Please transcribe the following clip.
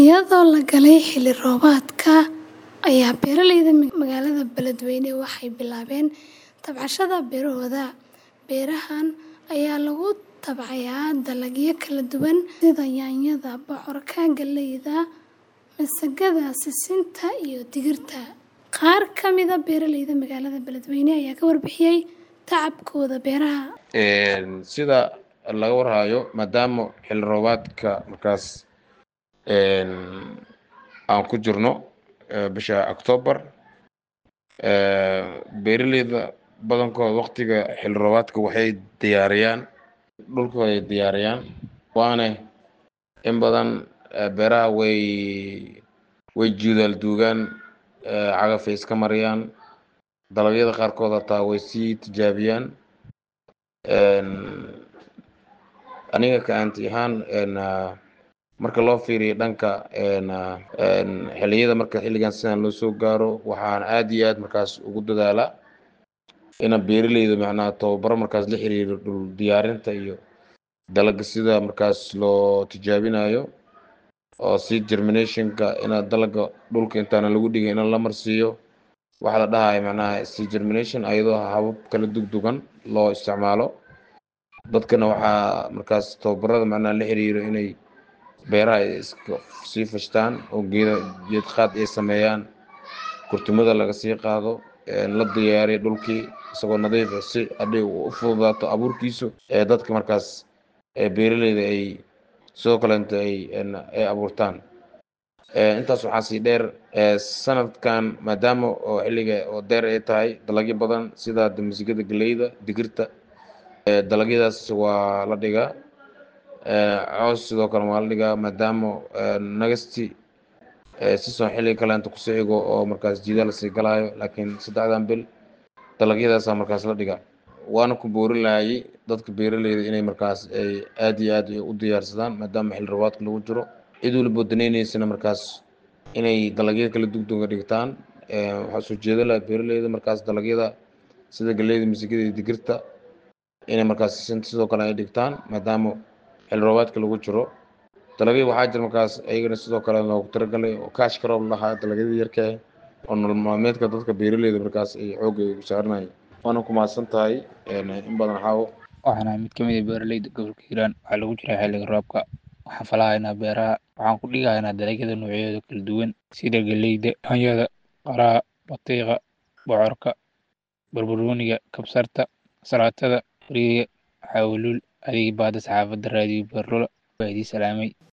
Iyadoo la galay xilli roobaadka ayaa beeraleyda magaalada Beledweyne waxay bilaabeen tabcashada beerahooda. Beerahan ayaa lagu tabcayaa dalagyo kala duwan sida yaanyada, bocorka, galleyda, masagada, sisinta iyo digirta. Qaar ka mid ah beeraleyda magaalada Beledweyne ayaa ka warbixiyay tacabkooda beeraha. sida laga warhayo maadaama xilli roobaadka markaas aan ku jirno bisha October beeraleyda badankooda waqtiga xilli roobaadka waxay diyaariyaan dhulkooda ay diyaariyaan waana in badan beeraha way way jiidaal duugaan cagaf ay iska mariyaan dalagyada qaarkood hataa way sii tijaabiyaan aniga ka aanti ahaan marka loo fiiriyo dhanka xilliyada marka xilligan sidan loo soo gaaro waxaan aad iyo aad markaas ugu dadaalaa ina beeraleyda macnaha tababaro markaas la xiriiro dhul diyaarinta iyo dalagga sida markaas loo tijaabinayo oo si germinationka ina dalagga dhulka intaana lagu dhigin in la marsiiyo waxa la dhahayo macnaha si germination ayadoo habab kala dugdugan loo isticmaalo dadkana waxaa markaas tababarada macnaha la xiriiro inay beeraha ay iska sii fashtaan oo geeda geed qaad ay sameeyaan kurtumada laga sii qaado la diyaariyo dhulkii isagoo nadiif ah si hadhay u fududaato abuurkiisu ee dadka markaas beeraleyda ay sidoo kaleenta ay ay abuurtaan intaas waxaa sii dheer sanadkan maadaama oo xilliga oo deer ay tahay dalagyo badan sida masigada galleyda digirta dalagyadaas waa la dhigaa coos sidoo kale waa la dhigaa maadaama nagasti sison xilliga kaleenta kusoo xigo oo markaas jiidaal lasii galaayo laakiin saddexdan bil dalagyadaasa markaas la dhigaa waana ku boorin lahayay dadka beeraleyda inay markaas ay aad iyo aad u diyaarsadaan maadaama xilli roobaadka lagu jiro cid waliba danaynaysana markaas inay dalagyada kala dugduga dhigtaan waxaa soo jeeda laha beeraleyda markaas dalagyada sida galleyda masigada iyo digirta inay markaas sidoo kale ay dhigtaan maadaama xilli roobaadka lagu jiro dalagyo waxaa jira markaas ayagana sidoo kale loogu talagalay oo kaash karoob lahaa dalagyada yarka ah oo nolol maalmeedka dadka beeraleyda markaas ay xoogga ay saaranayeen waana ku mahadsan tahay in badan xaawo waxaan ahay mid ka mid ah beeraleyda gobolka hiiraan waxaa lagu jiraa xilliga roobka waxaan falahaynaa beeraha waxaan ku dhigahaynaa dalagyada noocyadooda kala duwan sida galleyda yaanyada qaraha batiiqa bocorka barbarooniga kabsarta salaatada bariiga xawluul adigii baada saxaafadda raadiyo beerlula waa idii salaamay